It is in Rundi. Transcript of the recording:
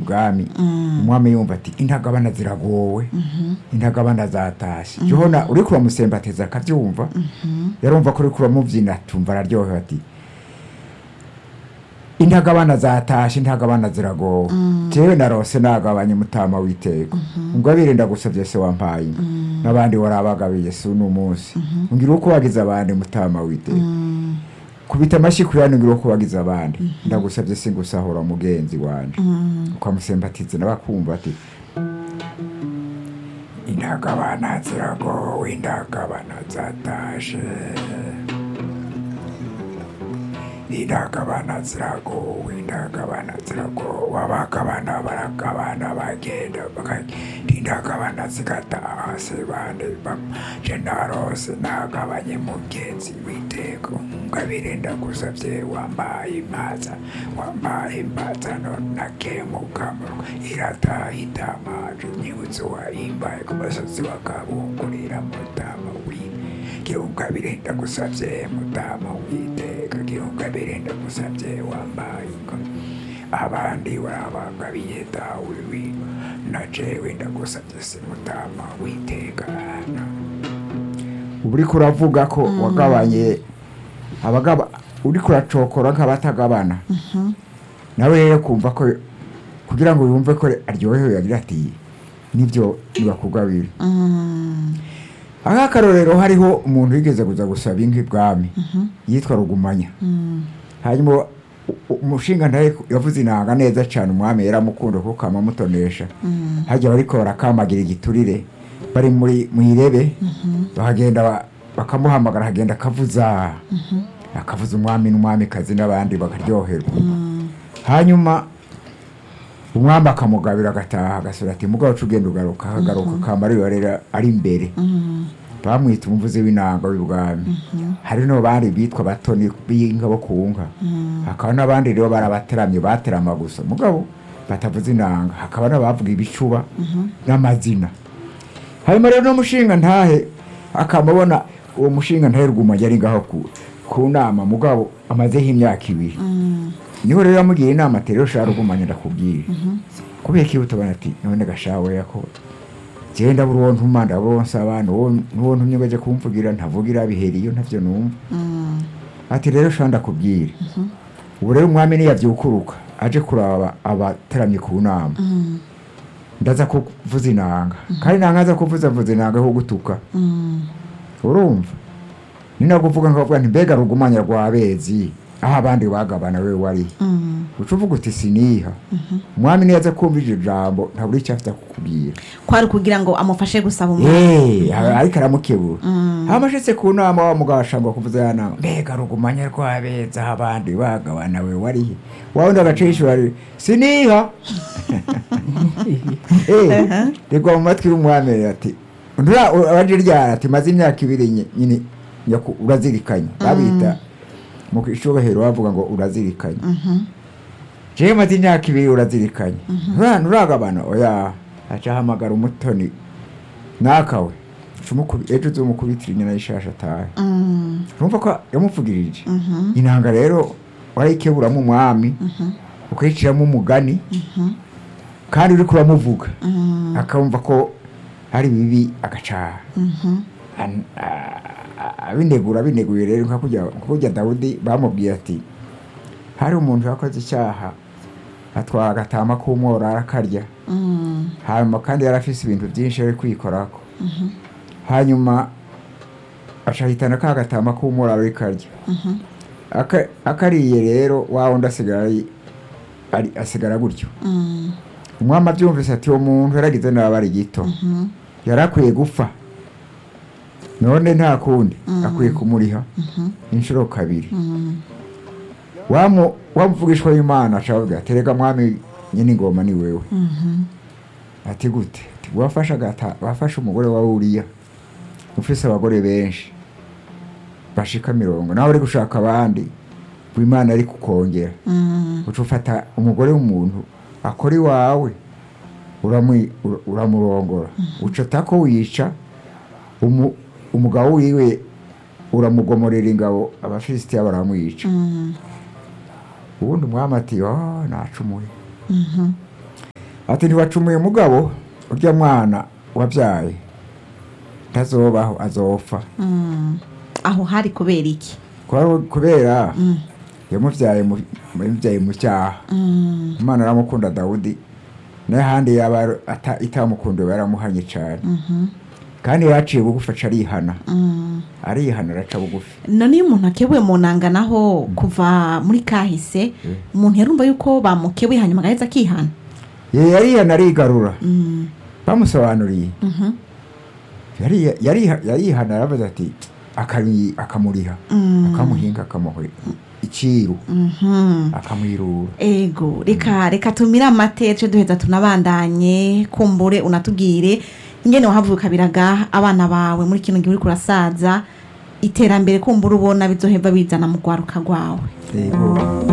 ibwami umwami yumva ati intagabana ziragowe intagabana zatashe jona uriko uramusembateza akabyumva yarumva ko uriko uramubyina tumva araryohewe ati intagabana zatashe intagabana ziragowe jewe narose nagabanye mutama w'iteka ungabire ndagusavye se wampaye inka n'abandi warabagabiye si uno munsi ngira uko wagize abandi mutama w'iteka kubita amashyi kuri hano ngira uko wagize abandi ndagusavye singusahura mugenzi wanje ukamusembatiza nabakumva ati intagabana ziragowe intagabana zatashe indagabana ziragowe indagabana ziragowe abagabana baragabana bagenda bakagenda indagabana zigataha se bande bamaje narose nagabanye mugenzi w'iteka ngabire ndagusavye wambaye impaza wambaye impaza none nakemukamurwa irataha itamaje nyibutse wahimbaye ku musozi wa kabungurira mutama wiwe kirunga birenda gusavye mutama witeka kirunga birenda gusavye wambaye ingo abandi warabagabiye dawe wiwe na jewe ndagusavye se mutama witeka ubu uriko uravuga ko wagabanye abagaba uriko uracokora nk'abatagabana nawe rero kumva ko kugira ngo yumve ko aryohewe yagira ati nibyo nibakugabira akarorero hariho umuntu wigeze kuza gusaba inka ibwami yitwa rugumanya hanyuma u- u- umushinga ntaye yavuze inanga neza cyane umwami yaramukunda kuko kamamutonesha hajya bariko barakamagira igiturire bari muri mu irebe bahagenda ba- bakamuhamagara hagenda akavuza akavuza umwami n'umwamikazi n'abandi bakaryoherwa hanyuma umwami akamugabira agataha agasura ati mugabo uca ugenda ugaruka akagaruka kamara rero ari imbere bamwita umuvuzi w'inanga w'ibwami hari no bandi bitwa batoni b'inka bo ku nka hakaba n'abandi rero barabateramye baterama gusa mugabo batavuza inanga hakaba n'abavuga ibicuba n'amazina hanyuma rero n'umushinga ntahe akamubona uwo mushinga ntahe rwuma yari ngaho ku, ku nama mugabo amazeho imyaka ibiri niho rero yamugiye inama ati rero shara rugumanya ndakubwira kubera ko utabona ati none gashawe yako jewe ndabura uwo ntuma ndabura uwo nsaba n'uwo n'uwo ntumye baje kumvugira ntavugira biheriyo ntavyo numva ati rero shara ndakubwira ubu rero umwami niyavyukuruka aje kuraba abateramye ku nama ndaza kuvuza inanga kandi nanga aza kuvuza mvuza inanga ho gutuka urumva ni no kuvuga nkavuga nti mbega rugumanya rwa bezi aho abandi bagabana we wari uca uvuga uti siniha umwami niyaza kumva iryo jambo ntabura icyo afite kukubwira kwari kugira ngo amufashe gusaba umwami Eh, ariko aramukebura amashitse ku nama wa mugabo ashangwa kuvuza ya nama mbega rugumanya rwa beza aho abandi bagabana we warihe wawundi agacishura ari siniha Eh, rigwa mu matwi y'umwami ati ndura abaje ryara ati maze imyaka ibiri nye- nyine nyaku- urazirikanye babita mu ishobahero bavuga ngo urazirikanye jewe maze imyaka ibiri urazirikanye Ntura- nturagabana oya aca ahamagara umutoni nakawe Cumukubi- ejo uzomukubitira inyana y'ishasha atahe urumva ko yamuvugirije inanga rero warayikeburamo umwami ukayiciramo umugani kandi uriko uramuvuga akumva ko ari bibi agaca an- a- a- abinegura abineguye rero nka kurya nka kurya dawudi bamubwiye ati hari umuntu yakoze icyaha atwara agatama k'umwora arakarya hanyuma kandi yari afise ibintu byinshi ari kwikorako hanyuma acahitana ka gatama k'umwora ari karya Aka- akariye rero wa wundi asigara ari- ari- asigara gutyo umwami abyumvise ati uwo muntu yaragize nabi ari gito yari akwiye gupfa none nta kundi akwiye kumuriha inshuro kabiri wamu wamuvugishwa w'imana acavuga ati rega mwami nyine ingoma ni wewe ati gute ati wafashe agata wafashe umugore wa uriya ufise abagore benshi bashika mirongo nawe uri gushaka abandi w'imana ari kukongera uca ufata umugore w'umuntu akora iwawe uramwi- ura- uramurongora uca ko wica umu- umugabo wiwe uramugomorera ingabo abafilisitiya baramwica ubundi umwami ati oh nacumuye ati ntiwacumuye mugabo urya mwana wabyaye ntazobaho azopfa Mm. aho hari kubera iki Kwari kubera yamubyaye mu- yamubyaye mu cyaha Mm. imana aramukunda dawudi n'ahandi yaba ata- itamukundiwe yaramuhanye cyane Mhm. kandi yaciye bugufi aca arihana Mm. arihana araca bugufi none iyo umuntu akebuye mu nanga naho kuva muri kahise umuntu yarumva yuko bamukebuye hanyuma agaheza akihana ye yarihana arigarura Mm. bamusobanuriye Mhm. Yari- yariha- yarihana aravuze ati akari- akamuriha Mm. akamuhinga akamuha iciru Mhm. akamwirura ego reka reka tumire amate tuje duheza tunabandanye kumbure unatubwire ingene wahavuka biraga abana bawe muri kino gihe uriko urasaza iterambere kumbura ubona bizoheva bizana mu rwaruka rwawe Yego.